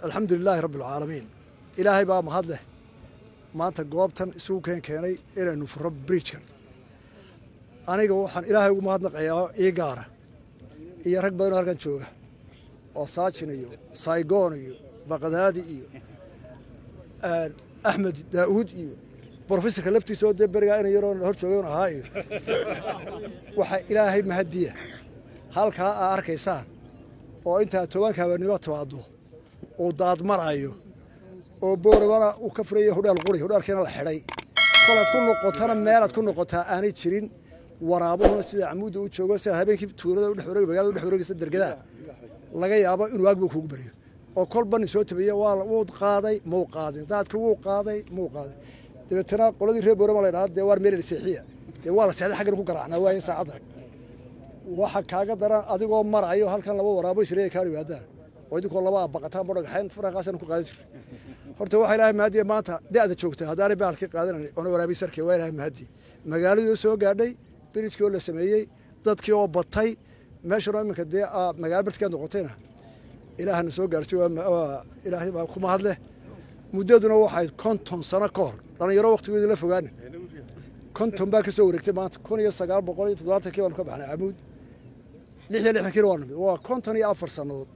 alxamdu lilaahi rabbi alcaalamiin ilaahay baa mahad leh maanta goobtan isugu keen keenay inaynu furo bridgekan aniga waxaan ilaahay ugu mahadnaqayaa ii gaara iyo rag badanoo halkan jooga oo saajin iyo saygoon iyo baqdaadi iyo axmed daa'uud iyo brofesorka laftiisa oo dee berigaa ina yaroo hor joogan ahaa iyo waxaa ilaahay mahadiya halkaa aa arkaysaan oo intaa tobanka habeenimo timaado uu daadmarayo oo boorabana uu ka furaya hudhaal quri hudhaalkiina la xidhay kolaad ku noqotana meelaad ku noqotaa aanay jirin waraabuhuna sida camuudda u joogo sida habeenkii tuulada udhex wareeg magaalada udhex wareegaysa dergadaa laga yaabo inuu aagbu kuugu baryo oo kolba nin soo tabiya waa wuu qaaday muu qaadin daadkii wuu qaaday muu qaaday dabeetana qoladii reer boorama la ydhahda dee waar meel seexiya dee waa la seexday xaggan ku garaacnaa waaye saacadda waxa kaaga daran adigoo marayo halkan laba waraabo isreeya kaa yimaadaan oo idinkoo laba abaqataan bodhagaxayn faraqaasan ku qaadan jirta horta waxaa ilaahay mahadiya maanta da'da joogta haddaanay baalkii qaadanayn oona waraabi sarkay waa ilaahay mahadi magaaladii soo gaadhay birijkii oo la sameeyey dadkii oo batay meeshana iminka dee magaalo bartikaad noqotayna ilaahana soo gaarsiy waa ilaahay baa ku mahad leh muddaduna waxay konton sano ka hor dhallinyaro waktigoodii la fogaanin konton baa ka soo wareegtay maanta kun iyo sagaal boqol iyo toddobaatankii baanu ka baxnay camuud lix iyo lixdankiina waa nimid waa konton iyo afar sannadood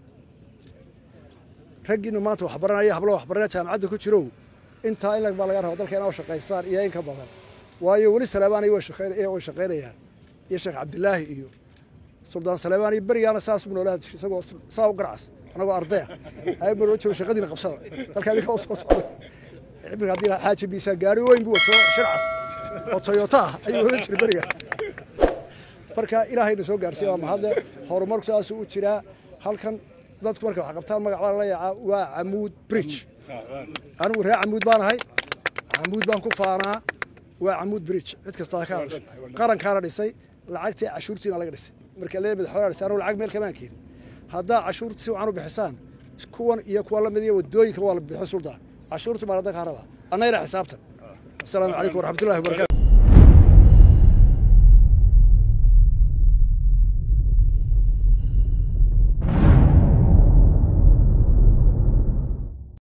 raggiina maanta waxbaranaya hablo waxbaranaya jaamacadda ku jirow intaa in baa laga raba dalka inaa shaqaystaan iyo in ka badan waayo weli saleebaanay way shaqaynayaan iyo sheekh cabdilaahi iyo suldaan saleebaan iyo berigaana saas buu noolaa isagoo saa u garacas anagoo ardaya ayma joogo shaqadiina qabsada dalka adinka soo socday cibirka haddii xaaji biisaa gaari weyn buu wato shircas oo toyota ah ayuu oran jiray beriga marka ilaahayna soo gaarsiiya waa mahadle horumarku saasuu u jiraa halkan dadku marka wax qabtaan magac baa lala yaacaa waa camuud bridge anigu reer camuud baan ahay camuud baan ku faanaa waa camuud bridge cid kastaa ka hadasho qarankaana dhisay lacagtii cashuurtiina laga dhisay marka lee madaxweynaha dhisay anigu lacag meel kamaan keenin haddaa cashuurta si wacan u bixisaan kuwan iyo kuwa lamid iyo wadooyinka waa la bixin sultaan cashuurtu maa dadka haraba annagana xisaabtan asalaamu calaykum waraxmatullahi wabarakatu